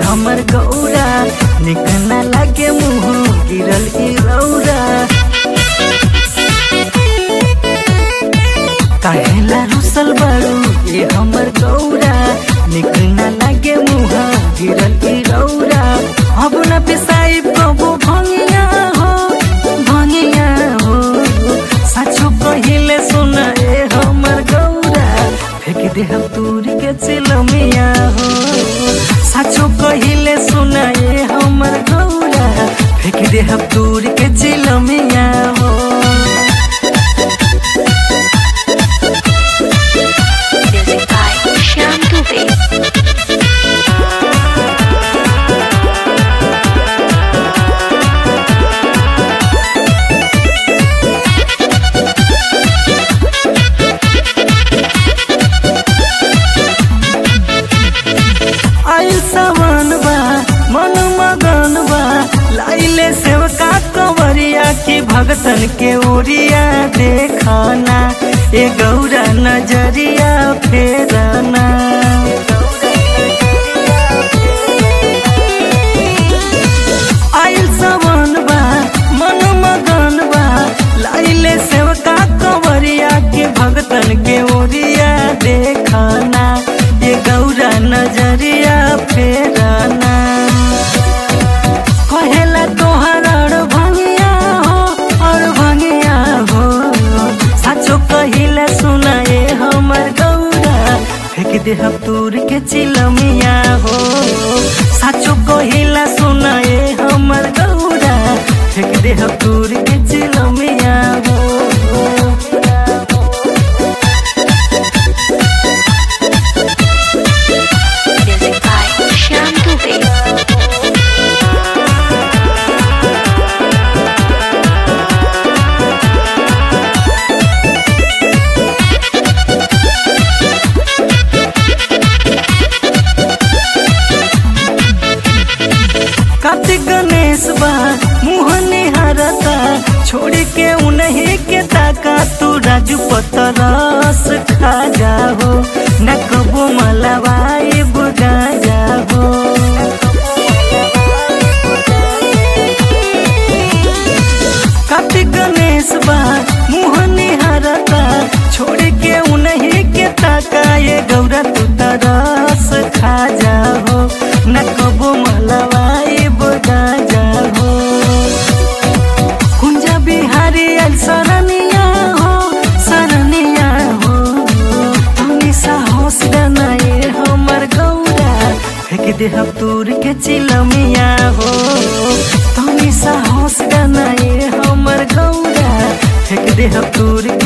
हमर गौरा निक न लागे मुँह गिरल ई रौरा काहेला रुसल बारू ये हमर गौरा निक न लागे मुँह गिरल ई रौरा अब न पिसाई कबो भंगिया हो भंगिया हो साचो कहिले सुन ए हमर गौरा फेंक दे हम दूर के चिलमिया हो साचो कहिले सुन ए हमर गौरा फेंक दे हम दूर के चिलमिया हो Music by Shyam Dubey. आइल सामान बा मन मगन बा लाइले सेवका कंवरिया की भगतन के ओरिया देखाना ए गौरा नजरिया फेराना आइल सामान बा मन मगन बा लाइले सेवका कंवरिया के भगतन के ओरिया देखाना ये गौरा नजरिया फेराना कहेला तोहर और भंगिया हो और भंगिया हो साचो कहिले सुनाए हमर गौरा फेंक दे हम दूर के चिलमिया हो साचो कहिला सुनाए हमर गौरा फेंक दे हम दूर के चिलमिया हो Music by Shyam Dubey. Kartik Ganesh बा मुँह निहारता छोड़ के उन्हीं के ताका तू राजू पतरस खा जाहो न कबो मलवाई बुगा जाहो कार्तिक गणेश बा मुँह निहारता छोड़ के उन्हीं के ताका ये गौरा तू तरस खा जाहो न कबो मलवाई बुगा जाहो कुंजा बिहारी अल सरनिया हो सरनिया हो तुमी साहस गनाए हमर गौरा फेंक दे हम दूर के चिलमिया हो तुमी साहस गनाए हमर गौरा फेंक दे हम दूर